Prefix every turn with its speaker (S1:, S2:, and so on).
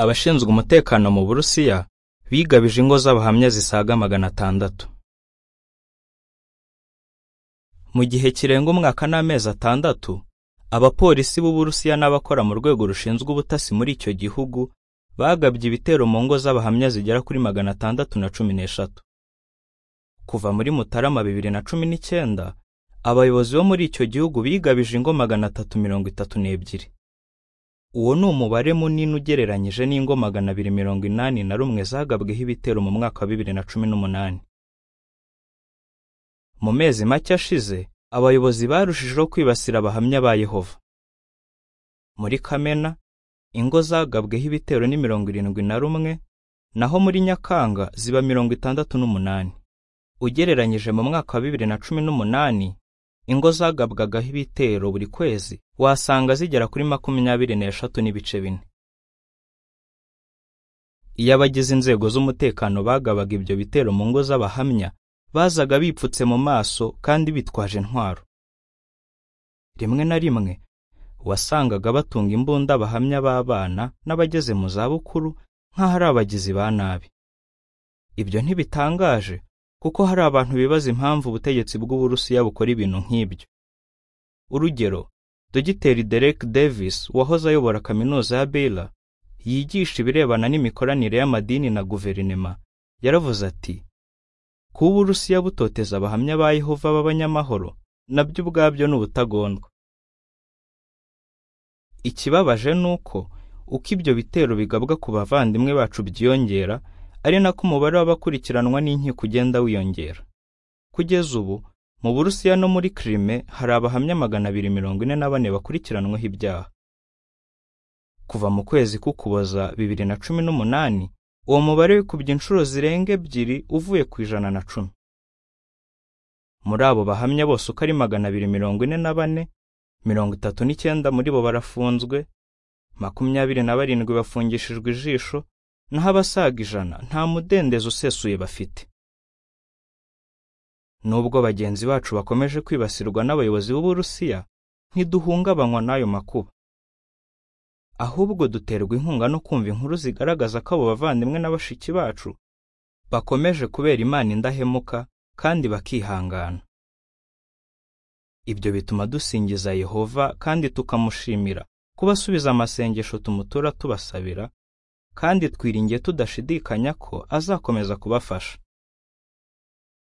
S1: abashinzwe umutekano mu Burusiya bigabije ingo z'abahamya zisaga magana atandatu mu gihe kirenga umwaka n'amezi atandatu abapolisi b'Uburusiya n'abakora mu rwego rushinzwe ubutasi muri icyo gihugu bagabye ibitero mu ngo z'abahamya zigera kuri magana atandatu na cumi n'eshatu kuva muri Mutarama bibiri na cumi n'icyenda abayobozi bo muri icyo gihugu bigabije ingo magana atatu mirongo itatu n'ebyiri uwo ni umubare munini ugereranyije n'ingo magana abiri mirongo inani na rumwe zagabweho ibitero mu mwaka wa bibiri na cumi n'umunani mu mezi make ashize abayobozi barushijeho kwibasira abahamya ba Yehova muri Kamena ingo zagabweho ibitero ni mirongo irindwi na rumwe naho muri Nyakanga ziba mirongo itandatu n'umunani ugereranyije mu mwaka wa bibiri na cumi n'umunani ingo zagabwagaho ibitero buri kwezi wasanga zigera kuri makumyabiri n'eshatu n'ibice bine iyo abagize inzego z'umutekano bagabaga ibyo bitero mu ngo z'abahamya bazaga bipfutse mu maso kandi bitwaje intwaro rimwe na rimwe wasangaga batunga imbunda abahamya b'abana n'abageze mu zabukuru nk'aho ari abagizi ba nabi ibyo ntibitangaje kuko hari abantu bibaza impamvu ubutegetsi bw'Uburusiya bukora ibintu nk'ibyo. Urugero, Dogiteri Derek Davis wahoze ayobora kaminuza ya Baylor yigisha ibirebana n'imikoranire y'amadini na guverinema yaravuze ati kuba Uburusiya butoteza abahamya ba Yehova b'abanyamahoro nabyo ubwabyo ni ubutagondwa. Ikibabaje ni uko uko ibyo bitero bigabwa ku bavandimwe bacu byiyongera ari nako umubare w'abakurikiranwa n'inkiko ugenda wiyongera kugeza ubu mu Burusiya no muri Crime hari abahamya magana abiri mirongo ine na bane bakurikiranwaho ibyaha kuva mu kwezi k'Ukuboza bibiri na cumi n'umunani uwo mubare wikubye inshuro zirenga ebyiri uvuye ku ijana na cumi muri abo bahamya bose uko ari magana abiri mirongo ine na bane mirongo itatu n'icyenda muri bo barafunzwe makumyabiri na barindwi bafungishijwe ijisho naho abasaga ijana nta mudendezo usesuye bafite nubwo bagenzi bacu bakomeje kwibasirwa n'abayobozi b'Uburusiya ntiduhungabanywa n'ayo makuba ahubwo duterwa inkunga no kumva inkuru zigaragaza ko abo bavandimwe na bashiki bacu bakomeje kubera Imana indahemuka kandi bakihangana ibyo bituma dusingiza Yehova kandi tukamushimira kubasubiza amasengesho tumutura tubasabira kandi twiringiye tudashidikanya ko azakomeza kubafasha